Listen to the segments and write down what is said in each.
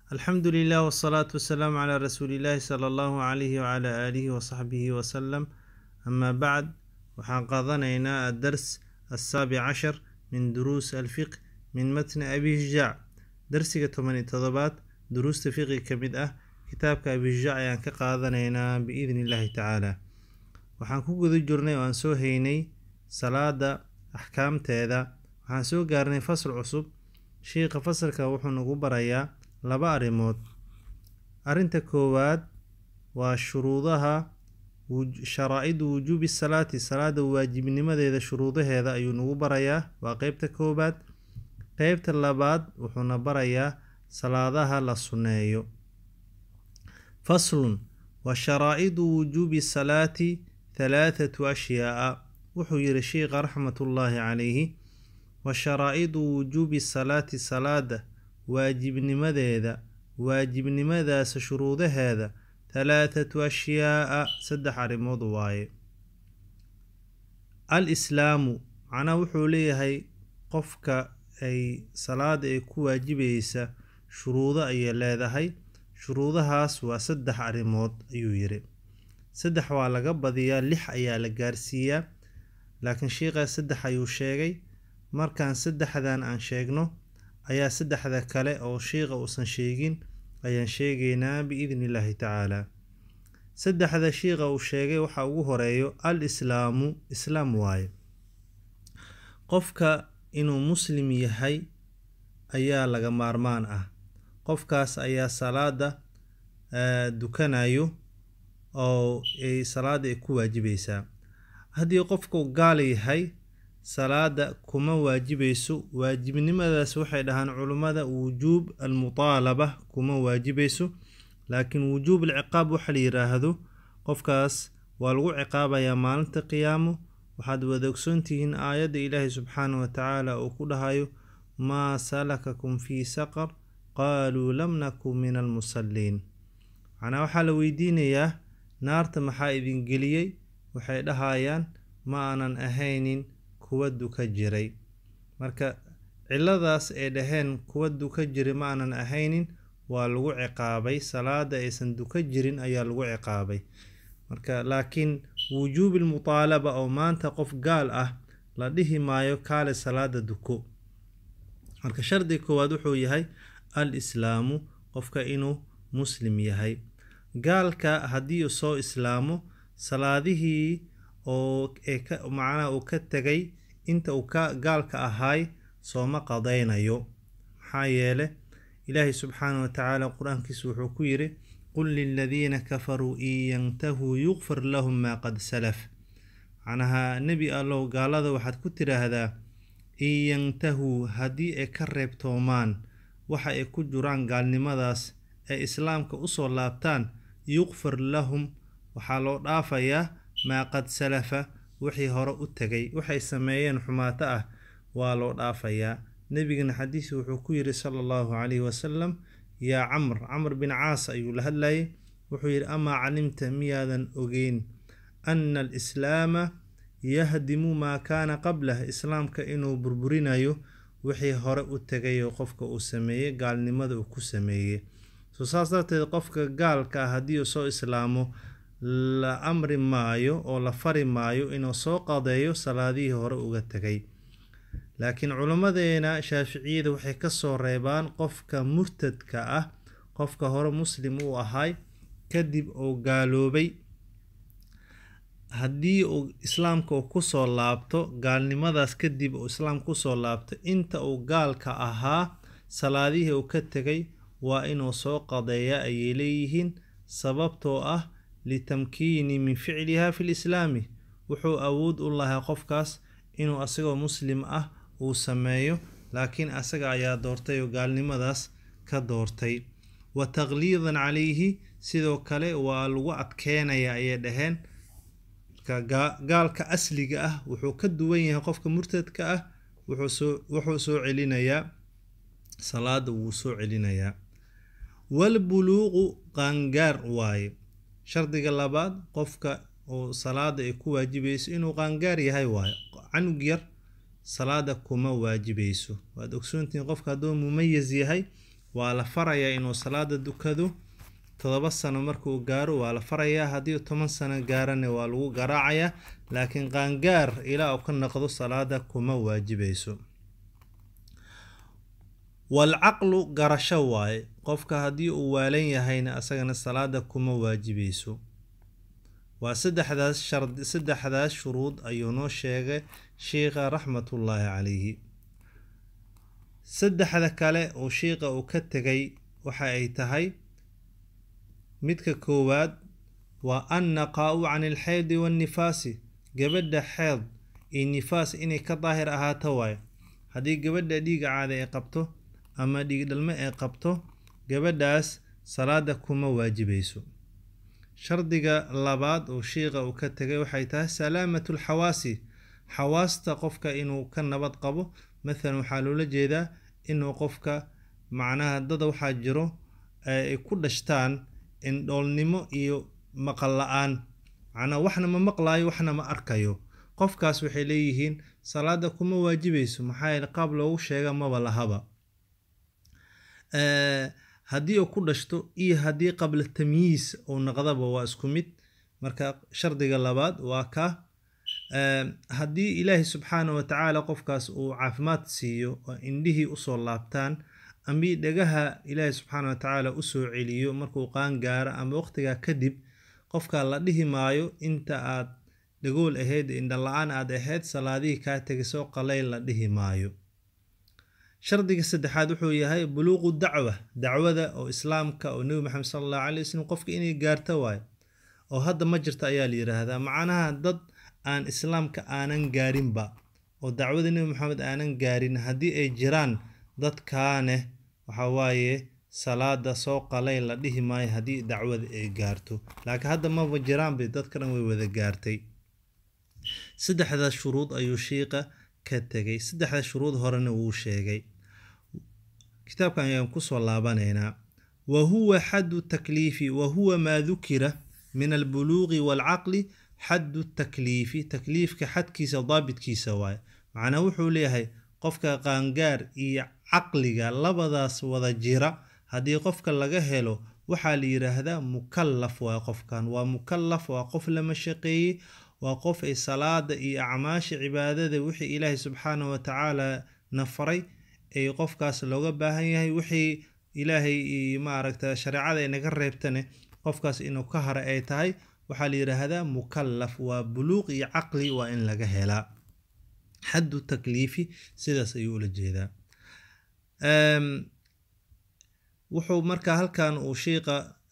alxamdu lilah wsalaatu wasalaamu calaa rasuuliillaahi sala allahu calayhi wacalaa aalihi wasaxbihi wasalam amaa bacd waxaan qaadanaynaa addars assaabic cashar min duruus alfiq min matni abi hijaac darsiga toban iyo todobaad duruusta fiqi ka mid ah kitaabka abi hijaac ayaan ka qaadanaynaa biidni illaahi tacaala waxaan ku guda jirnay oo aan soo haynay salaada axkaamteeda waxaan soo gaarnay fasl cusub shiikha fasalka wuxuu nagu barayaa laba arrimood arrinta koowaad waa shuruudaha sharaa-idu wujuubi salaati salaada waajibnimadeeda shuruudaheeda ayuu nagu barayaa waa qeybta koowaad qeybta labaad wuxuuna barayaa salaadaha la sunneeyo faslun wa sharaa-idu wujuubi salaati halaathatu ashyaaa wuxuu yihi sheikha raxmatullaahi calayhi wa sharaa-idu wujuubi salaati salaada waajibnimadeeda waajibnimadaas shuruudaheeda halaathatu ashyaaa saddex arrimood waaye al islaamu macnaha wuxuu leeyahay qofka ay salaada ay ku waajibaysa shuruudo ayay leedahay shuruudahaas waa saddex arrimood ayuu yiri saddex waa laga badiyaa lix ayaa la gaarsiiyaa laakiin sheikhaa saddex ayuu sheegay markaan saddexdan aan sheegno ayaa saddexda kale oo shiikha uusan sheegin ayaan sheegaynaa biidni illaahi tacaala saddexda shiikha uu sheegay waxaa ugu horeeyo al islaamu islaam waaye qofka inuu muslim yahay ayaa laga maarmaan ah qofkaas ayaa salaada dukanayo oo ay salaada ay ku waajibaysaa haddii qofku gaal yahay salaada kuma waajibayso waajibnimadaas waxay dhahaan culummada wujuub almutaalaba kuma waajibayso laakiin wujuub alciqaab waxa la yiraahdo qofkaas waa lagu ciqaabayaa maalinta qiyaamo waxaad wada ogsoontihiin aayadda ilaahay subxaana wa tacaala uu ku dhahayo maa salakakum fii saqar qaaluu lam naku min almusalliin macnaa waxaa la weydiinayaa naarta maxaa idin geliyey waxay dhahayaan ma aanan ahaynin kuwa duka jiray marka ciladaas ay dhaheen kuwa duka jiray ma aanan ahaynin waa lagu ciqaabay salaada aysan duka jirin ayaa lagu ciqaabay marka laakiin wujuubi lmutaalaba oo maanta qof gaal ah la dhihi maayo kaale salaada duko marka shardiga koowaad wuxuu yahay al islaamu qofka inuu muslim yahay gaalka haddii uu soo islaamo salaadihii oo macnaha uu ka tegay inta uu ka gaalka ahaay sooma qadaynayo maxaa yeele ilaahay subxaana wa tacaala qur-aankiisu wuxuu ku yidhi qul liladiina kafaruu in yantahuu yuqfar lahum maa qad salaf macnaha nebi allow gaalada waxaad ku tidhaahdaa in yantahuu haddii ay ka reebtoomaan waxa ay ku jiraan gaalnimadaas ee islaamka usoo laabtaan yuqfar lahum waxaa loo dhaafayaa maa qad salafa wixii hore u tegay waxay sameeyeen xumaato ah waa loo dhaafayaa nebigana xadiis wuxuu ku yidhi sala allahu calayhi wasalam yaa camr camr bin caas ayuu la hadlayay wuxuu yidhi amaa calimta miyaadan ogeyn anna alislaama yahdimu maa kaana qablah islaamka inuu burburinayo wixii hore u tegayoo qofka uu sameeyey gaalnimada uu ku sameeyey so saas darteed qofka gaalka ah haddii uu soo islaamo la amri maayo oo la fari maayo inuu soo qadeeyo salaadihii hore uga tegay laakiin culimmadeena shaaficiyada waxay kasoo reebaan qofka murtadka ah qofka hore muslim uu ahay kadib uu gaaloobay haddii uu islaamka uu kusoo laabto gaalnimadaas kadib uu islaam kusoo laabto inta uu gaalka ahaa salaadihii uu ka tegay waa inuu soo qadeeya ayay leeyihiin sababtoo ah litamkiini min ficliha fi lislaami wuxuu awood u lahaa qofkaas inuu asagoo muslim ah uu sameeyo laakiin asaga ayaa doortay oo gaalnimadaas ka doortay wa taqliidan calayhi sidoo kale waa lagu adkeynaya ayay dhaheen gaalka asliga ah wuxuu ka duwan yahay qofka murtadka ah wuxuu soo celinayaa salaada wuu soo celinayaa walbuluuqu qaangaar waaye shardiga labaad qofka oo salaada ay ku waajibayso inuu qaangaar yahay waayo canug yar salaada kuma waajibayso waad ogsoontihiin qofka hadduu mumayis yahay waa la farayaa inuu salaada dukado todoba sano markuu gaaro waa la farayaa haddii toban sano gaarana waa lagu garaacayaa laakiin qaangaar ilaa uu ka noqdo salaada kuma waajibayso walcaqlu garasho waaye qofka haddii uu waalan yahayna asagana salaada kuma waajibayso waa saddexdaas shard saddexdaas shuruud ayuu noo sheegay sheikha raxmatullaahi calayhi saddexda kale oo sheikha uu ka tegay waxa ay tahay midka koowaad waa annaqaa-u can ilxeydi waannifaasi gabadha xeed iyo nifaas inay ka daahir ahaato waayo haddii gabadha dhiiga caada ay qabto ama dhiig dhalmo ay qabto gabadhaas salaada kuma waajibayso shardiga labaad oo shiiqa uu ka tegay waxay tahay salaamatu lxawaasi xawaasta qofka inuu ka nabad qabo mathalan waxaa loola jeedaa inuu qofka macnaha dada waxaa jiro ay ku dhashtaan indhoolnimo iyo maqal la-aan macnaha waxna ma maqlaayo waxna ma arkayo qofkaas waxay leeyihiin salaada kuma waajibayso maxaa yeele qaab loogu sheega maba lahaba haddii uu ku dhashto iyo haddii qabla tamyiis uu noqdaba waa isku mid marka shardiga labaad waa ka haddii ilaahay subxaana wa tacaala qofkaas uu caafimaad siiyo oo indhihii usoo laabtaan ama dhagaha ilaahay subxaana wa tacaala usoo celiyo markuu qaan gaaro ama waqtigaa kadib qofka la dhihi maayo inta aad dhagool ahayd indha la-aan aad ahayd salaadihii kaa tegisoo qalayl la dhihi maayo shardiga saddexaad wuxuu yahay buluuqu dacwa dacwada oo islaamka oo nebi maxamed sala allahu calay wasalam qofka inay gaarto waayo oo hadda ma jirto ayaa la yidhaahdaa macnaha dad aan islaamka aanan gaarinba oo dacwada nebi maxamed aanan gaarin haddii ay jiraan dadkaaneh waxaa waaye salaada soo qalay la dhihi maayo haddii dacwada ay gaarto laakiin hadda maba jiraanba dadka dhan way wada gaartay saddexdaas shuruud ayuu shiiqa ka tegay saddexda shuruud horena wuu sheegay kitaabkan ayaan kusoo laabanaynaa wa huwa xaddu takliifi wa huwa maa dukira min albuluuqi waalcaqli xaddu takliifi takliifka xadkiisa daabitkiisa waaye macnaa wuxuu leeyahay qofka qaangaar iyo caqliga labadaas wada jira haddii qofka laga helo waxaa la yidhaahdaa mukallaf waa qofkan waa mukallaf waa qof lama shaqeeyey waa qof ay salaada iyo acmaasha cibaadada wixii ilaahay subxaana wa tacaala na faray ay qofkaas looga baahan yahay wixii ilaahay maaragta shareecada ay naga reebtane qofkaas inuu ka hara ay tahay waxaa la yidhaahdaa mukallaf waa buluuq iyo caqli waa in laga helaa xaddu takliifi sidaas ayuu ula jeedaa wuxuu markaa halkan uu shiiqa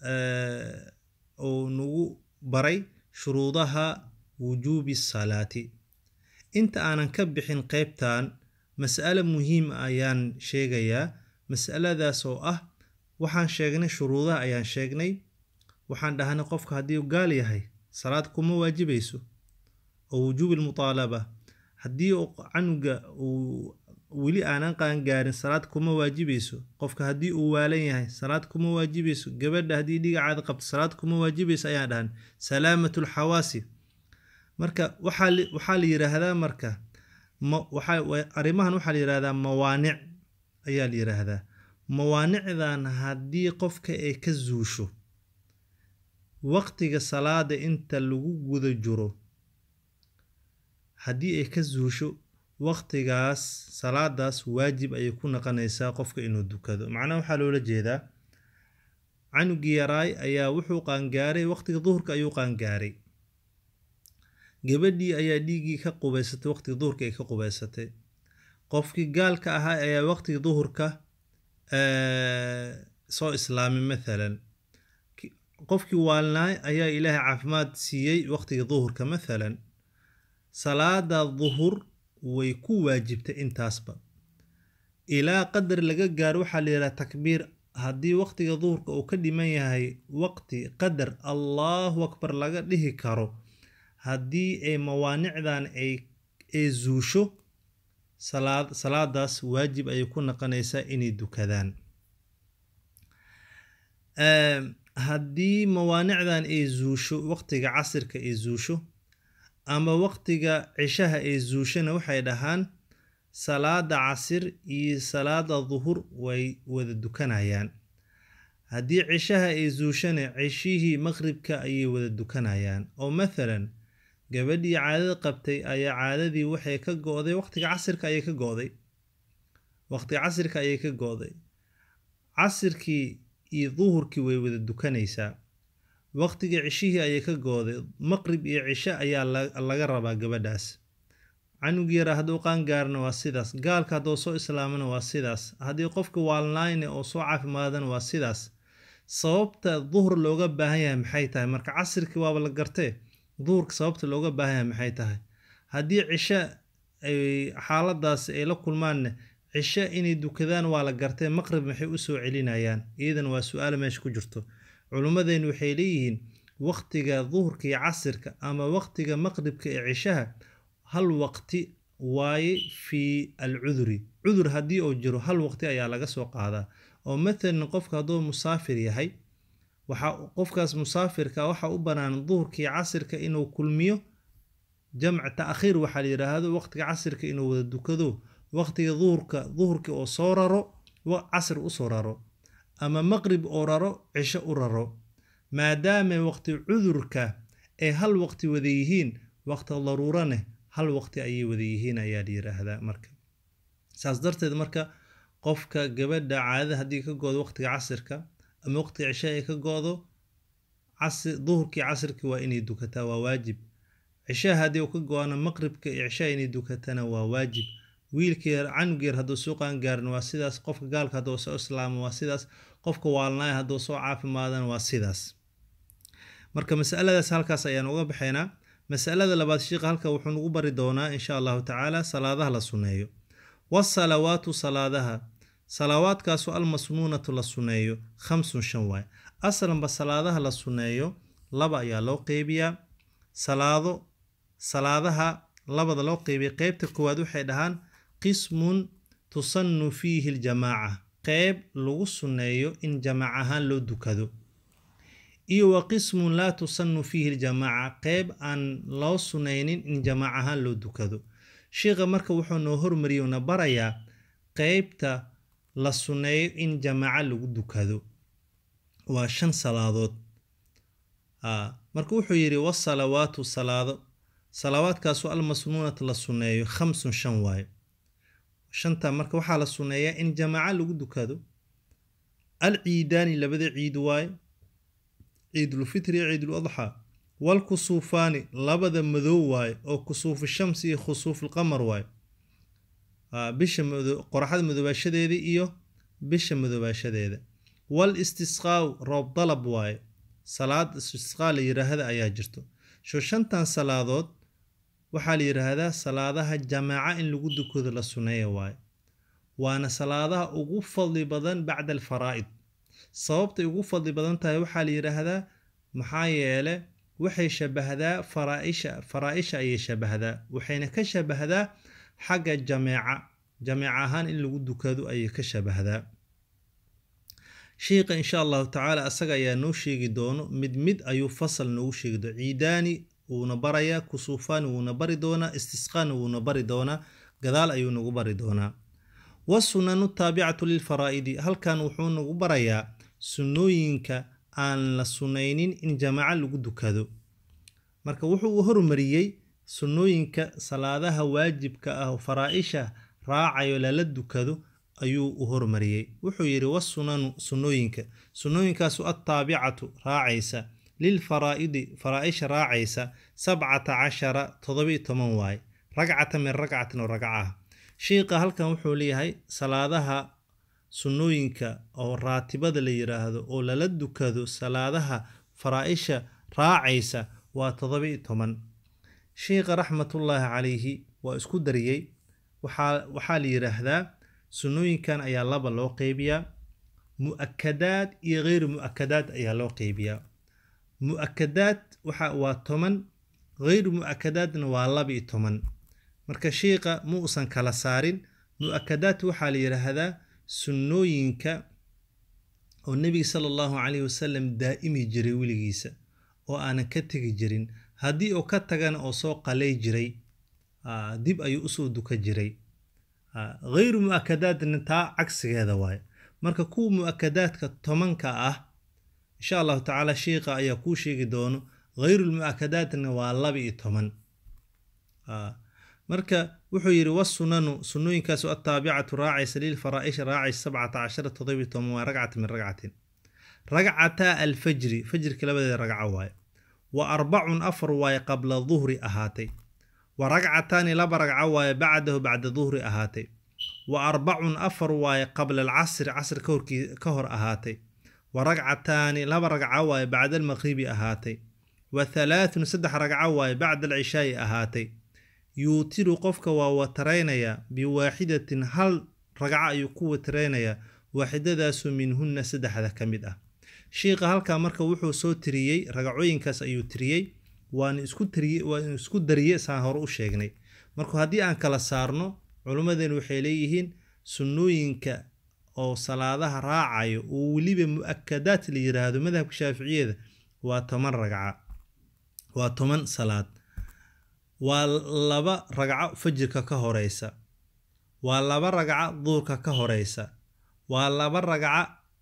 uu nagu baray shuruudaha wujuubi salaati inta aanan ka bixin qeybtan mas'alo muhiim ayaan sheegayaa mas'aladaas oo ah waxaan sheegnay shuruudaha ayaan sheegnay waxaan dhahnay qofka haddii uu gaal yahay salaad kuma waajibayso oo wujuubi lmutaalaba haddii uu canuga uu weli aanan qaangaarin salaad kuma waajibayso qofka haddii uu waalan yahay salaad kuma waajibayso gabadha haddii dhiga caada qabto salaad kuma waajibayso ayaan dhahan salaamatu lxawaasi marka waxaa la yiraahdaa marka arrimahan waxaa la yirahdaa mawaanic ayaa la yiraahdaa mawaanicdan haddii qofka ay ka zuusho waqtiga salaada inta lagu guda jiro haddii ay ka zuusho waqtigaas salaadaas waajib ayay ku noqonaysaa qofka inuu dukado macnaha waxaa loola jeedaa canugii yaraay ayaa wuxuu qaangaaray waqtiga duhurka ayuu qaangaaray gabadhii ayaa dhiiggii ka qubaysatay waqtiga duhurka ay ka qubaysatay qofkii gaalka ahaa ayaa waqtiga duhurka soo islaamay mathalan qofkii waalnaay ayaa ilaahay caafimaad siiyey waqtiga duhurka mathalan salaada duhur way ku waajibtay intaasba ilaa qadar laga gaaro waxaa la yidhaha takbiir haddii waqtiga duhurka uu ka dhiman yahay waqti qadar allahu akbar laga dhihi karo haddii ay mawaanicdan ay ay zuusho salaad salaadaas waajib ayay ku noqonaysaa inay dukadaan haddii mawaanicdan ay zuusho waqtiga casirka ay zuusho ama waqtiga cishaha ay zuushana waxay dhahaan salaada casir iyo salaada duhur way wada dukanayaan haddii cishaha ay zuushana cishihii maqribka ayay wada dukanayaan oo mathalan gabadhii caadada qabtay ayaa caadadii waxay ka go-day waqtiga casirka ayay ka go-day waqtiga casirka ayay ka go-day casirkii iyo duhurkii way wada dukanaysaa waqtiga cishihii ayay ka go-day maqrib iyo cisho ayaa laga rabaa gabadhaas canug yara hadduu qaangaarna waa sidaas gaalka hadduu soo islaamana waa sidaas haddii qofka waalnayne oo soo caafimaadana waa sidaas sababta duhur looga baahan yahay maxay tahay marka casirkii waaba la gartee duhurka sababta looga baahan yahay maxay tahay haddii cisho ay xaaladaas ay la kulmaanne cisho inay dukadaan waa la gartee maqrib maxay u soo celinayaan iyadan waa su-aal meesha ku jirto culummadeennu waxay leeyihiin waqtiga duhurka iyo casirka ama waqtiga maqribka ee cishaha hal waqti waaye fii alcuduri cudur haddii uu jiro hal waqti ayaa laga soo qaadaa oo mathalan qofka hadduu musaafir yahay waxaa qofkaas musaafirka waxaa u bannaan duhurka iyo casirka inuu kulmiyo jamc ta'khiir waxaa la yidhaahdo waqtiga casirka inuu wada dukado waqtiga duhurka duhurka oo soo raro casir u soo raro ama maqrib oo raro cisho u raro maadaama waqti cudurka ay hal waqti wada yihiin waqti daruuraneh hal waqti ayay wada yihiin ayaa la yidhaahdaa marka saas darteed marka qofka gabadha caadada haddii ka go-do waqtiga casirka ama waqtiga cisho ay ka go-do duhurkii casirkii waa inay dukataa waa waajib cishaha haddii uu ka go-ana maqribka iyo cishaha inay dukatana waa waajib wiilkii canug yar hadduu soo qaangaarin waa sidaas qofka gaalka hadduu soo islaamo waa sidaas qofka waalnaaya hadduu soo caafimaadana waa sidaas marka masaladaas halkaas ayaan uga baxaynaa masalada labaad sheikha halka wuxuu nagu bari doonaa insha allahu tacaala salaadaha la sunneeyo wasalawaatu salaadaha salawaadkaasu almasnuunatu la sunneeyo khamsun shan waay aslanba salaadaha la sunneeyo laba ayaa loo qeybiyaa salaado salaadaha labada loo qeybiya qeybta koowaad waxay dhahaan qismun tusannu fiihi ljamaaca qeyb lagu sunneeyo in jamaac ahaan loo dukado iyo wa qismun laa tusannu fiihi ljamaaca qeyb aan loo sunnaynin in jamaac ahaan loo dukado sheikha marka wuxuu noo hormariyey na barayaa qeybta la sunneeyo in jamaaco lagu dukado waa shan salaadood marka wuxuu yidhi wasalawaatu salaado salawaadkaasu almasnuunat la sunneeyo khamsun shan waayo shanta marka waxaa la sunneeyaa in jamaaco lagu dukado alciidaani labada ciid waaye ciidulfitri iyo ciiduladxaa walkusuufaani labada madow waaye oo kusuufu shamsi iyo khusuufulqamar waaye bisha qoraxda madoobaashadeeda iyo bisha madoobaashadeeda wal istisqaaw roob dalab waaye salaad istisqaa la yidhaahda ayaa jirto sho shantan salaadood waxaa la yidhaahdaa salaadaha jamaaca in lagu dukado la sunneeya waaye waana salaadaha ugu fadli badan bacda alfaraa'id sababtay ugu fadli badan tahay waxaa la yidhaahdaa maxaa yeele waxay shabahdaa faraaisha faraa-isha ayay shabahdaa waxayna ka shabahdaa xagga jameeca jameec ahaan in lagu dukado ayay ka shabahdaa sheikha insha allahu tacaala asaga ayaa noo sheegi doono mid mid ayuu fasal noogu sheegi doona ciidaani wuuna barayaa kusuufaani wuuna bari doonaa istisqaani wuuna bari doonaa gadaal ayuu nagu bari doonaa wasunanu taabicatu lilfaraa'idi halkan wuxuu nagu barayaa sunnooyinka aan la sunnaynin in jamaaco lagu dukado marka wuxuu hormariyey sunnooyinka salaadaha waajibka ah oo faraa-isha raacayo lala dukado ayuu u hormariyey wuxuu yidhi wasunanu sunnooyinka sunnooyinkaasu attaabicatu raacaysa lilfaraa'idi faraa-isha raacaysa sabcata cashara todobiyo toban waaye ragcata min ragcatin oo ragca ah sheikha halkan wuxuu leeyahay salaadaha sunnooyinka oo raatibada la yidhaahdo oo lala dukado salaadaha faraa-isha raacaysa waa todobiyo toban sheikha raxmatullaahi calayhi waa isku dariyey waxaa la yidhaahdaa sunnooyinkan ayaa laba loo qeybiyaa mu-akadaad iyo kheyru mu-akadaad ayaa loo qeybiyaa mu-akadaad waa toban kheyru mu-akadaadna waa laba-iyo toban marka sheikha ma uusan kala saarin mu-akadaad waxaa la yidhaahdaa sunnooyinka oo nebiga sala allahu calayhi wasalam daa'imi jiray weligiisa oo aanan ka tegi jirin haddii uu ka tagana oo soo qalay jiray dib ayuu usoo duka jiray hayru mu-akadaadna taa cagsigeeda waaye marka kuwa mu-akadaadka tobanka ah insha allahu tacaala sheikha ayaa kuu sheegi doono hayrulmu-akadaadna waa laba iyo toban marka wuxuu yidhi wasunanu sunnooyinkaasu attaabicatu raacaysa lilfaraa'ishi raacaysa sabcata cashara todobiyo toban waa ragcata min ragcatin ragcataa alfajri fajrka labadeeda ragco waaye wa arbacun afar waaye qabla duhri ahaatay wa ragcataani laba ragco waaye bacdahu bacda duhri ahaatay wa arbacun afar waaye qabla alcasri casr ka hor ahaatay wa ragcataani laba ragco waaye bacda almaqribi ahaatay wa halaathun saddex ragco waaye bacda alcishaa'i ahaatay yuutiru qofka waa wataraynayaa biwaaxidatin hal ragco ayuu ku wataraynayaa waaxidadaasu minhunna saddexda ka mid ah shiikha halkaa marka wuxuu soo tiriyey ragacooyinkaas ayuu tiriyey waan isku tiriye waan isku dariye saan hore u sheegnay marka haddii aan kala saarno culummadeen waxay leeyihiin sunnooyinka oo salaadaha raacayo oo weliba mu-akadaad la yiraahdo madhabka shaaficiyada waa toban ragca waa toban salaad waa laba ragco fajirka ka horeysa waa laba ragco duhurka ka horeysa waa laba ragco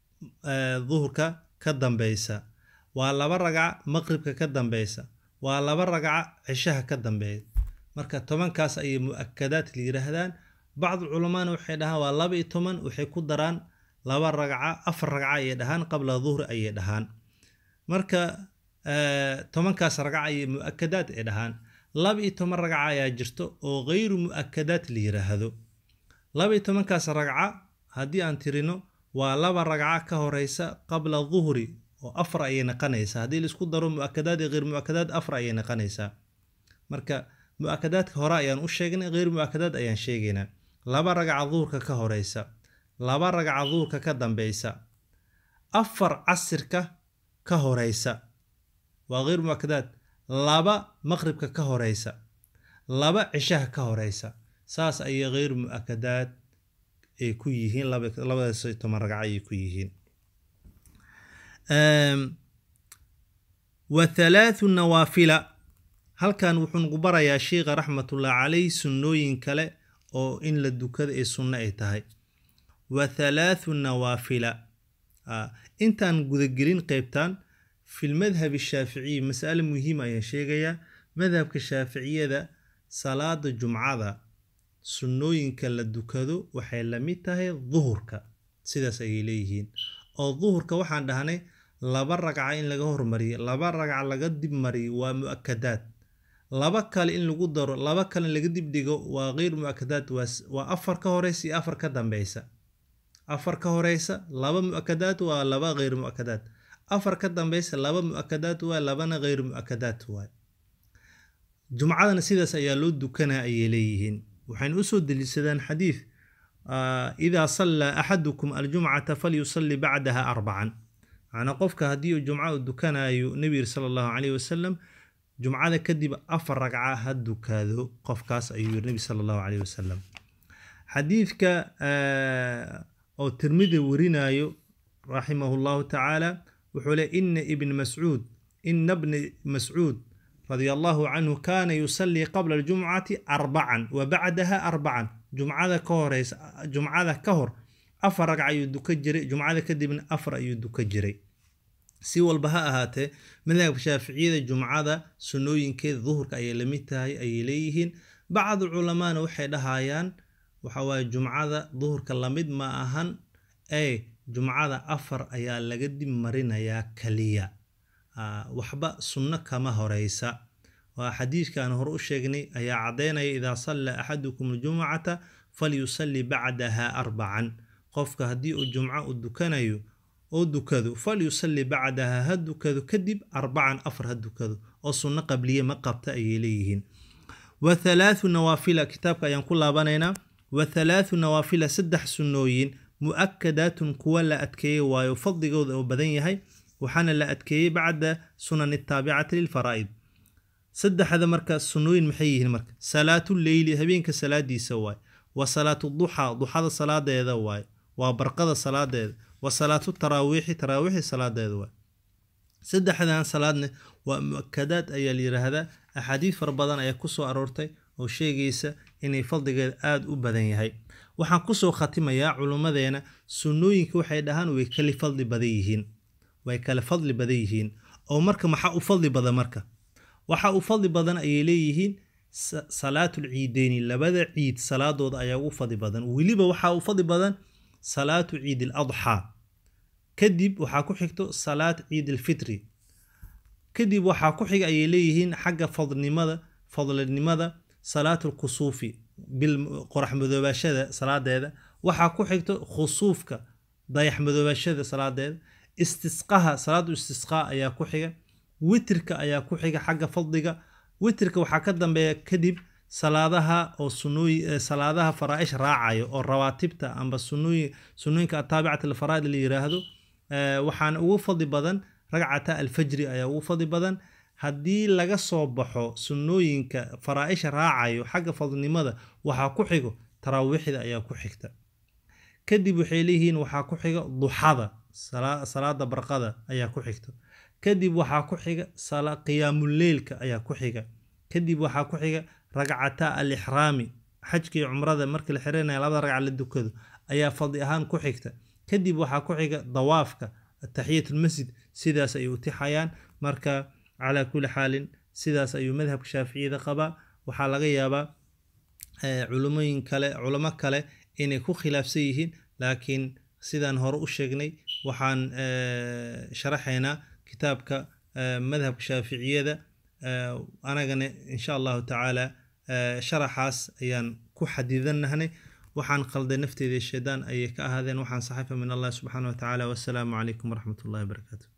duhurka ka dambeysa waa laba ragco maqribka ka dambeysa waa laba ragco cishaha ka dambeeya marka tobankaas ayay mu-akadaad la yiraahdaan bacdu culamaana waxay dhahaan waa laba iyo toban waxay ku daraan laba ragco afar ragco ayay dhahaan qabla duhri ayay dhahaan marka tobankaas ragco ayay mu-akadaad ay dhahaan laba iyo toban ragca ayaa jirto oo hayru mu-akadaad la yiraahdo laba iyo tobankaas ragca haddii aan tirino waa laba ragca ka horeysa qabla duhri oo afar ayay naqanaysaa haddii laisku daro mu-akadaad iyo hayr mu-akadaad afar ayay naqanaysaa marka mu-akadaadka hore ayaan u sheegnay hayr mu-akadaad ayaan sheegaynaa laba ragca duhurka ka horeysa laba ragca duhurka ka dambeysa afar casirka ka horeysa waa hayr mu-akadaad laba maqribka ka horeysa laba cishaha ka horeysa saas ayay hayr mu-akadaad ay ku yihiin labadaas toban ragco ayay ku yihiin wa halaathu nawaafila halkan wuxuu nagu barayaa sheikha raxmatullah caleyh sunnooyin kale oo in la dukada ee sunno ay tahay wa halaathu nawaafila intaan gudagelin qeybtan fi lmadhab shaaficiyi masale muhiima ayaan sheegayaa madhabka shaaficiyada salaada jumcada sunnooyinka la dukado waxay la mid tahay duhurka sidaas ayay leeyihiin oo duhurka waxaan dhahnay laba ragca in laga hormariyo laba ragca laga dib mariyo waa mu-akadaad laba kale in lagu daro laba kale laga dib dhigo waa keyr mu-akadaad waa afar ka horeysa iyo afar ka dambeysa afar ka horeysa laba mu-akadaad waa laba keyr mu-akadaad afar ka dambeysa laba mu-akadaad waa labana keyr mu-akadaad waay jumcadana sidaas ayaa loo dukanaa ayay leeyihiin waxayna usoo deliishadaan xadiid idaa sallaa axadukum aljumcata falyusalli bacdaha arbacan macnaa qofka haddii uu jumca u dukanayo nebi yiri sala allahu caleyhi wasalam jumcada kadib afar ragca ha dukaado qofkaas ayuu yiri nebi sala allahu caleyhi wasalam xadiidka oo tirmidi warinayo raximahu llahu tacaala wuxuu le ina ibn mascuud ina bni mascuud radia allahu canhu kaana yusallii qabla aljumcati arbacan wa bacdaha arbacan jumcada ka horeysa jumcada ka hor afar ragca ayuu duka jiray jumcada kadibna afar ayuu duka jiray si walba ha ahaatee madhabka shaaficiyada jumcada sunnooyinkeeda duhurka ayay lamid tahay ayay leeyihiin bacdu culamaana waxay dhahayaan waxawaaye jumcada duhurka lamid ma ahan ee jumcada afar ayaa laga dib marinayaa kaliya waxba sunno kama horeysa waa xadiidkaan hore u sheegnay ayaa caddeynaya idaa sallaa axadukum aljumcata falyusalli bacdaha arbacan qofka haddii uu jumco u dukanayo oo dukado falyusalli bacdaha ha dukado kadib arbacan afar ha dukado oo sunno qabliye ma qabta ayay leeyihiin wa halaathu nawaafila kitaabka ayaan ku laabanaynaa wa halaathu nawaafila saddex sunnooyin mu-akadaatun kuwa la adkeeyey waayo fadligooda oo badan yahay waxaana la adkeeyey bacda sunan taabicati lilfaraa'id saddexda marka sunnooyin maxay yihiin marka salaatu leyli habeenka salaadiisa waay wa salaatu duxaa duxada salaadeeda waay waa barqada salaadeeda wa salaatu taraawiixi taraawiixi salaadeeda waay saddexdan salaadne waa mu-akadaad ayaa la yiraahdaa axaadiid fara badan ayaa kusoo aroortay oo sheegaysa inay fadligeeda aada u badan yahay waxaan kusoo khatimayaa culummadeena sunnooyinka waxay dhahaan way kala fadli badan yihiin way kala fadli badan yihiin oo marka maxaa u fadli badan marka waxa u fadli badan ayay leeyihiin salaatul ciideyni labada ciid salaadooda ayaa ugu fadli badan weliba waxaa u fadli badan salaatu ciid aladxaa kadib waxaa ku xigto salaat ciid alfitri kadib waxaa ku xiga ayay leeyihiin xagga fadlinimada fadlinimada salaatu lkusuufi bil qorax madoobashada salaadeeda waxaa ku xigto khusuufka dayax madoobashada salaadeeda istisqaha salaatu istisqaa ayaa ku xiga witirka ayaa ku xiga xagga fadliga witirka waxaa ka dambeeya kadib salaadaha oo sunooyi salaadaha faraa'ish raacayo oo rawaatibta amba sunooyi sunooyinka ataabicata alfaraa'id la yiraahdo waxaana ugu fadli badan ragcata alfajri ayaa ugu fadli badan haddii laga soo baxo sunnooyinka faraa-isha raacayo xagga fadlinimada waxaa ku xigo taraawiixda ayaa ku xigta kadib waxay leeyihiin waxaa ku xiga duxada salaada barqada ayaa ku xigta kadib waxaa ku xiga qiyaamuleylka ayaa ku xiga kadib waxaa ku xiga ragcata alixraami xajka iyo cumrada markii la xiranaya labada ragca la dukado ayaa fadli ahaan ku xigta kadib waxaa ku xiga dawaafka ataxiyatulmasjid sidaas ay utixayaan marka calaa kulli xaalin sidaas ayuu madhabka shaaficiyada qabaa waxaa laga yaabaa culumooyin kale culamo kale inay ku khilaafsan yihiin laakiin sidaan hore u sheegnay waxaan sharaxaynaa kitaabka madhabka shaaficiyada anagana insha allahu tacaala sharaxaas ayaan ku xadidanahnay waxaan qalday nafteeda shaydaan ayay ka ahaadeen waxaan saxifa min allah subxaana wa tacaala wassalaamu calaykum waraxmat ullahi wabarakaatu